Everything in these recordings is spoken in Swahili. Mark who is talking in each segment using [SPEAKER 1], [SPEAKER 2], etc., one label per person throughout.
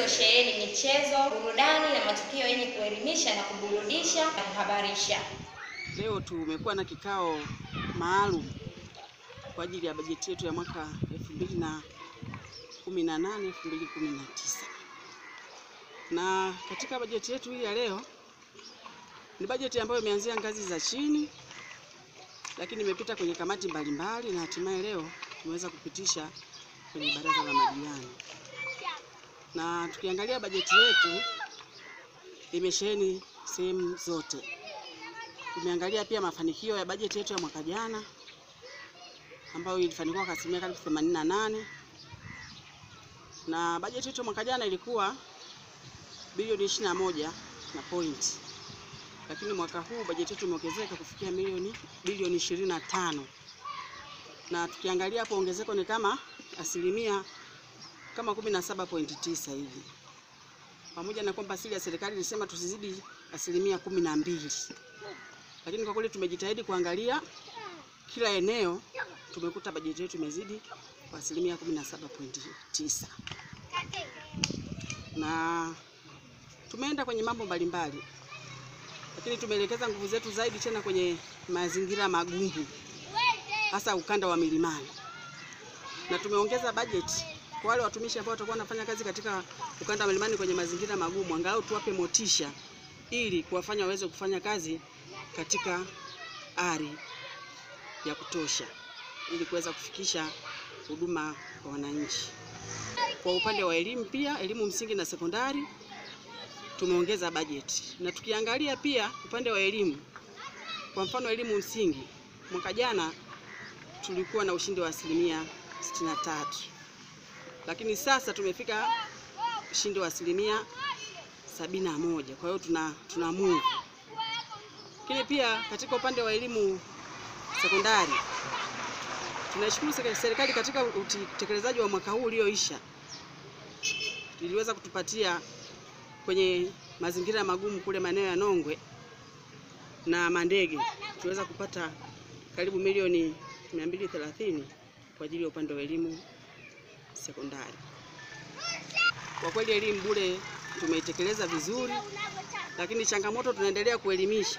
[SPEAKER 1] zilizosheheni michezo, burudani na matukio yenye kuelimisha na kuburudisha na kuhabarisha.
[SPEAKER 2] Leo tumekuwa na kikao maalum kwa ajili ya bajeti yetu ya mwaka 2018 2019. Na katika bajeti yetu hii ya leo ni bajeti ambayo imeanzia ngazi za chini, lakini imepita kwenye kamati mbalimbali na hatimaye leo tumeweza kupitisha kwenye baraza la madiwani. Na tukiangalia bajeti yetu imesheheni sehemu zote. Tumeangalia pia mafanikio ya bajeti yetu ya mwaka jana ambayo ilifanikiwa kwa asilimia karibu 88 na bajeti yetu ya mwaka jana ilikuwa bilioni 21 na point, lakini mwaka huu bajeti yetu imeongezeka kufikia milioni bilioni 25, na tukiangalia hapo ongezeko ni kama asilimia kama 17.9 hivi, pamoja na kwamba asili ya serikali ilisema tusizidi asilimia kumi na mbili lakini kwa kweli tumejitahidi kuangalia kila eneo, tumekuta bajeti yetu imezidi kwa asilimia 17.9 na tumeenda kwenye mambo mbalimbali, lakini tumeelekeza nguvu zetu zaidi tena kwenye mazingira magumu, hasa ukanda wa milimani, na tumeongeza bajeti kwa wale watumishi ambao watakuwa wanafanya kazi katika ukanda wa milimani kwenye mazingira magumu, angalau tuwape motisha ili kuwafanya waweze kufanya kazi katika ari ya kutosha ili kuweza kufikisha huduma kwa wananchi. Kwa upande wa elimu pia, elimu msingi na sekondari tumeongeza bajeti, na tukiangalia pia upande wa elimu, kwa mfano elimu msingi, mwaka jana tulikuwa na ushindi wa asilimia 63, lakini sasa tumefika ushindi wa asilimia 71. Kwa hiyo tuna, tuna move lakini pia katika upande wa elimu sekondari tunaishukuru serikali katika utekelezaji wa mwaka huu ulioisha, iliweza kutupatia kwenye mazingira magumu kule maeneo ya Nongwe na Mandege, tuliweza kupata karibu milioni 230 kwa ajili ya upande wa elimu sekondari. Kwa kweli elimu bure tumeitekeleza vizuri, lakini changamoto tunaendelea kuelimisha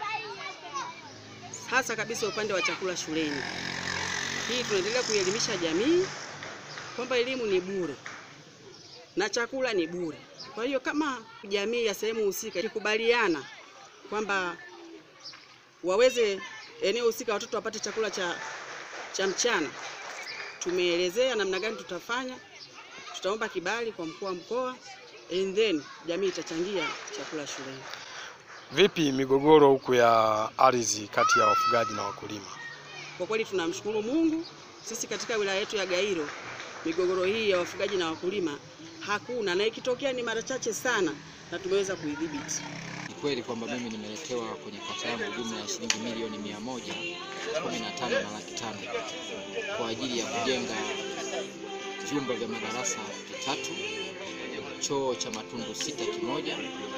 [SPEAKER 2] hasa kabisa upande wa chakula shuleni. Hii tunaendelea kuelimisha jamii kwamba elimu ni bure na chakula ni bure. Kwa hiyo kama jamii ya sehemu husika ikikubaliana kwamba waweze eneo husika watoto wapate chakula cha, cha mchana, tumeelezea namna gani tutafanya. Tutaomba kibali kwa mkuu wa mkoa and then jamii itachangia chakula shuleni.
[SPEAKER 3] Vipi migogoro huku ya ardhi kati ya wafugaji na wakulima?
[SPEAKER 2] Kwa kweli tunamshukuru Mungu, sisi katika wilaya yetu ya Gairo migogoro hii ya wafugaji na wakulima hakuna, na ikitokea ni mara chache sana, na tumeweza kuidhibiti.
[SPEAKER 4] Ni kweli kwamba mimi nimeletewa kwenye kata yangu jumla ya shilingi milioni mia moja kumi na tano na laki tano kwa ajili ya kujenga vyumba vya madarasa vitatu, choo cha matundu sita kimoja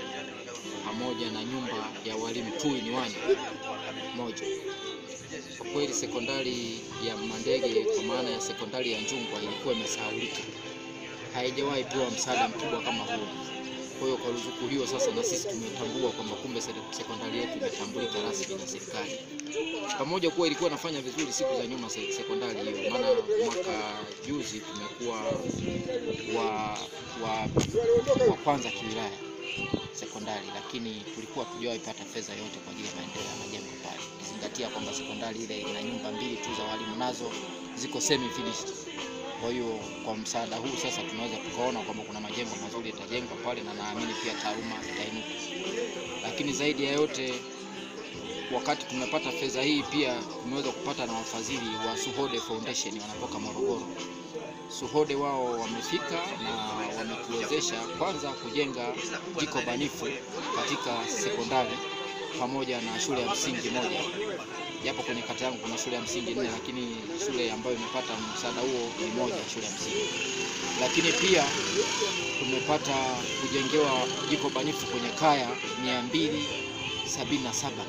[SPEAKER 4] pamoja na nyumba ya walimu two in one moja. Kwa kweli sekondari ya Mandege kwa maana ya sekondari ya Njungwa ilikuwa imesahaulika, haijawahi pewa msaada mkubwa kama huu. Kwa hiyo kwa ruzuku hiyo sasa na sisi tumetambua kwamba kumbe sekondari yetu imetambulika rasmi na serikali, pamoja kuwa ilikuwa inafanya vizuri siku za nyuma sekondari hiyo, maana mwaka juzi tumekuwa wa, wa, wa kwanza kiwilaya sekondari, lakini tulikuwa tujawahi pata fedha yote kwa ajili ya maendeleo ya majengo pale, ukizingatia kwamba sekondari ile ina nyumba mbili tu za walimu, nazo ziko semi finished. Kwa hiyo kwa msaada huu sasa tunaweza tukaona kwamba kuna majengo mazuri yatajengwa pale, na naamini pia taaluma itainuka. Lakini zaidi ya yote, wakati tumepata fedha hii, pia tumeweza kupata na wafadhili wa Suhode Foundation wanatoka Morogoro. Suhode wao wamefika na wametuwezesha kwanza kujenga jiko banifu katika sekondari pamoja na shule ya msingi moja, japo kwenye kata yangu kuna shule ya msingi nne, lakini shule ambayo imepata msaada huo ni moja, shule ya msingi. Lakini pia tumepata kujengewa jiko banifu kwenye kaya mia mbili sabini na saba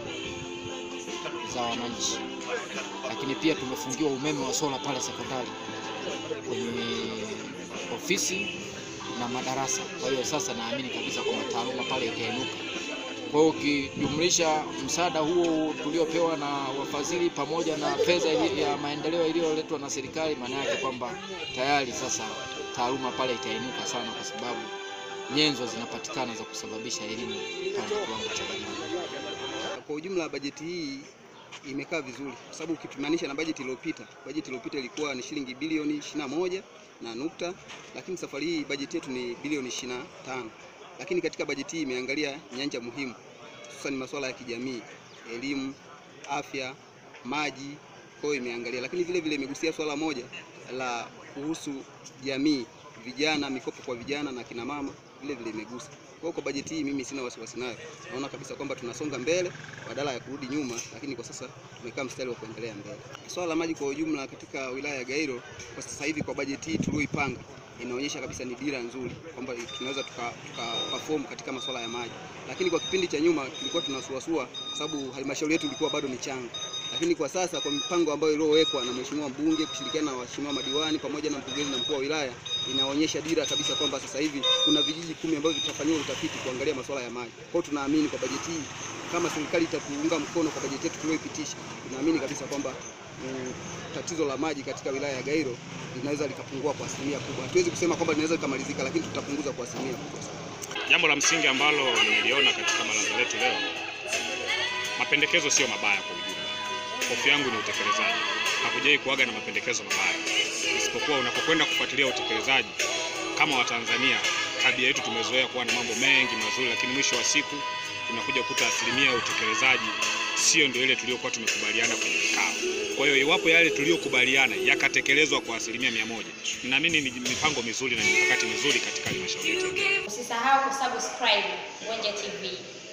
[SPEAKER 4] za wananchi, lakini pia tumefungiwa umeme wa sola pale sekondari kwenye ofisi na madarasa. Kwa hiyo sasa naamini kabisa kwamba taaluma pale itainuka. Kwa hiyo ukijumlisha msaada huo tuliopewa na wafadhili pamoja na fedha ili- ya maendeleo iliyoletwa na serikali, maana yake kwamba tayari sasa taaluma pale itainuka sana, kwa sababu nyenzo zinapatikana za kusababisha elimu pande kiwango cha elimu.
[SPEAKER 5] Kwa ujumla bajeti hii imekaa vizuri kwa sababu ukipimanisha na bajeti iliyopita, bajeti iliyopita ilikuwa ni shilingi bilioni 21 na nukta, lakini safari hii bajeti yetu ni bilioni 25. Lakini katika bajeti hii imeangalia nyanja muhimu, hususan masuala ya kijamii, elimu, afya, maji, kwa hiyo imeangalia, lakini vile vile imegusia swala moja la kuhusu jamii, vijana, mikopo kwa vijana na kina mama, vile vile imegusa. Kwa hiyo kwa bajeti hii mimi sina wasiwasi nayo, naona kabisa kwamba tunasonga mbele badala ya kurudi nyuma, lakini kwa sasa tumekaa mstari wa kuendelea mbele. Swala la maji kwa ujumla katika wilaya ya Gairo kwa sasa hivi kwa bajeti hii tulioipanga inaonyesha kabisa ni dira nzuri kwamba tunaweza tuka, tuka perform katika masuala ya maji, lakini kwa kipindi cha nyuma tulikuwa tunasuasua kwa sababu halmashauri yetu ilikuwa bado ni changa, lakini kwa sasa kwa mipango ambayo iliyowekwa na mheshimiwa mbunge kushirikiana na waheshimiwa madiwani pamoja na mkurugenzi na mkuu wa wilaya inaonyesha dira kabisa kwamba sasa hivi kuna vijiji kumi ambavyo vitafanyiwa utafiti kuangalia masuala ya maji. Kwa hiyo tunaamini kwa bajeti hii kama serikali itatuunga mkono kwa bajeti yetu tuliyoipitisha, tunaamini kabisa kwamba mm, tatizo la maji katika wilaya ya Gairo linaweza likapungua kwa asilimia kubwa. Hatuwezi kusema kwamba linaweza likamalizika, lakini tutapunguza kwa asilimia kubwa sana.
[SPEAKER 6] Jambo la msingi ambalo nimeliona katika baraza letu leo, mapendekezo sio mabaya kwa ujumla. Hofu yangu ni utekelezaji. Hakujai kuaga na mapendekezo mabaya, isipokuwa unapokwenda kufuatilia utekelezaji, kama Watanzania tabia yetu tumezoea kuwa na mambo mengi mazuri, lakini mwisho wa siku tunakuja kukuta asilimia ya utekelezaji sio ndio ile tuliyokuwa tumekubaliana kwenye vikao. Kwa hiyo iwapo yale tuliyokubaliana yakatekelezwa kwa asilimia mia moja, ninaamini ni mipango mizuri na ni mikakati mizuri katika halmashauri yetu.
[SPEAKER 1] Usisahau kusubscribe Gonja TV.